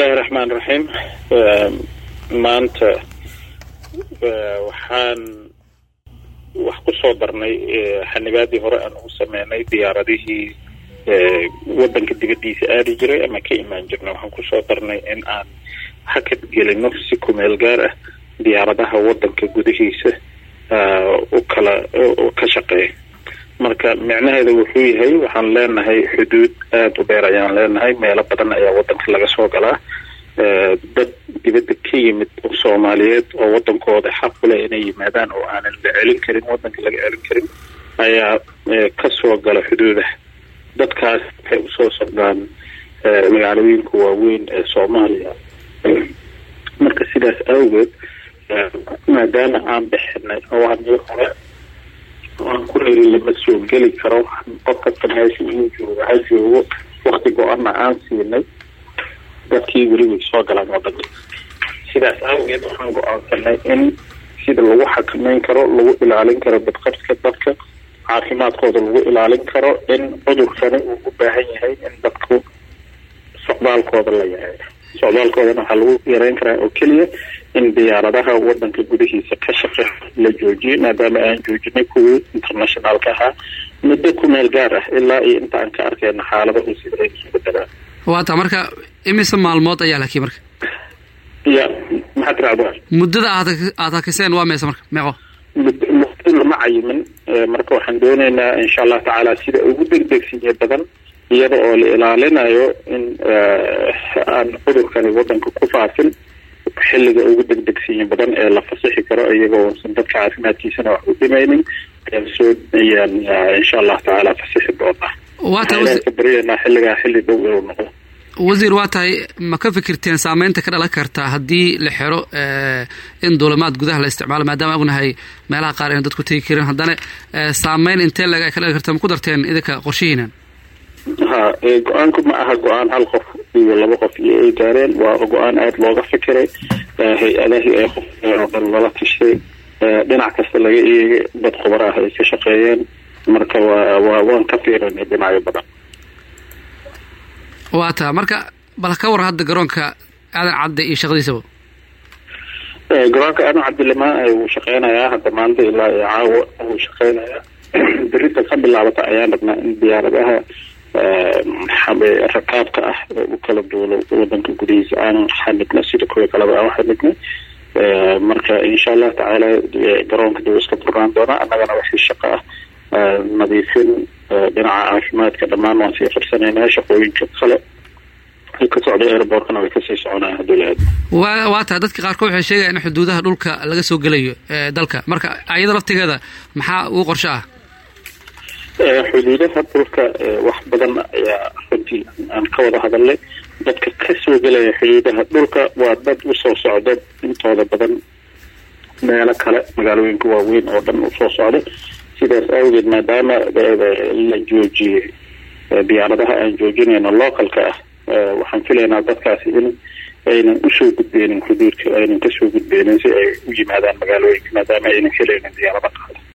bismillahi raxmaan raxiim maanta waxaan wax ku soo darnay xanibaadii hore aan ugu sameynay diyaaradihii wadanka dibadiisa aadi jiray ama ka imaan jirnay waxaan kusoo darnay in aan hakad gelino si kumeel gaar ah diyaaradaha wadanka gudihiisa u kala ka shaqeeya marka micnaheeda wuxuu yahay waxaan leenahay xuduud aada u dheer ayaan leenahay meelo badan ayaa wadanka laga soo galaa dad dibadda ka yimid oo soomaaliyeed oo wadankooda xaq u leh inay yimaadaan oo aanan la celin karin wadanka laga celin karin ayaa kasoo gala xuduudaha dadkaas waxay usoo socdaan magaalooyinka waaweyn ee soomaaliya marka sidaas awgeed maadaama aan bixinay awaamii hore aan ku reeri lama soo geli karo qof kasta meesha uu joogo ha joogo wakti go-ana aan siinay dadkii weli way soo galaan wadanka sidaas awgeed waxaan go-aansanay in sida lagu xakameyn karo lagu ilaalin karo badqabka dadka caafimaadkooda lagu ilaalin karo in cudurkani uu u baahan yahay in dadku socdaalkooda la yareeyo socdaalkoodana waxaa lagu yareyn karaa oo keliya in diyaaradaha wadanka gudihiisa ka shaqeeya la joojiyo maadaama aan joojinay kuwii internationaalka ahaa muddo ku meel gaar ah ilaa iyo inta aan ka arkeyna xaalada uu sida ay isu bedelaan waata marka imise maalmood ayaa lakii marka ya maxaa tirahda muddada aad aad hakiseen waa meese marka meeqo muddo lama cayimin marka waxaan dooneynaa insha allah tacaala sida ugu degdegsinya badan iyada oo la ilaalinayo in aan cudurkani wadanka ku faafin xilliga ugu degdegsinya badan ee la fasixi karo iyagoo san dadka caafimaadkiisana wax u dhimaynin ayaan soo ayaan insha allah tacaala fasixi doonaa waata baryanaa xilligaa xilli dhow inuu noqdo wasiir waa tahay ma ka fikirteen saameynta ka dhalan karta haddii la xiro in duulimaad gudaha la isticmaalo maadaama ognahay meelaha qaar ayna dadku tegi karin haddana saameyn intee leg ay ka dhalan karta ma ku darteen idinka qorshihiinan ha go-aanku ma aha go-aan hal qof iyo laba qof iyo ay gaareen waa go-aan aada looga fikiray hay-adahii ay qofeen oo dhan lala tashay dhinac kasta laga eegay dad khubar ah ay ka shaqeeyeen marka waa waa waan ka fiirinay dhinacyo badan waa taa marka bal ka war hadda garoonka aadan cadde iyo shaqadiisaba garoonka aadan cabdilama wuu shaqeynayaa hadda maanta ilaa iyo caawa wuu shaqeynayaa berita ka bilaabata ayaan rabnaa in diyaaradaha rakaabka ah u kala duulo wadanka gudihiisa aan xanibna sida kuwa kaleba aan xanibna marka insha allah tacaala garoonka dib iska furnaan doonaa annagana wixii shaqo ah nadiifin dhinaca caafimaadka dhammaan waan sii qabsanaynaa shaqooyinka kale ay ka socda airbortkana way kasii soconaya hadduu la-aado wa waa tahay dadka qaarkood waxay sheegaya in xuduudaha dhulka laga soo gelayo dalka marka ayada laftigeeda maxaa ugu qorsho ah xuduudaha dhulka wax badan ayaa runtii aan ka wada hadalnay dadka ka soo gelaya xuduudaha dhulka waa dad usoo socda intooda badan meelo kale magaalooyinka waaweyn oo dhan usoo socda sidaas awgeed maadaama la joojiyey diyaaradaha aan joojinayno localka ah waxaan filaynaa dadkaasi in aynan usoo gudbeynin xuduudka aynan kasoo gudbeynin si ay u yimaadaan magaalooyinka maadaama aynan helaynin diyaarada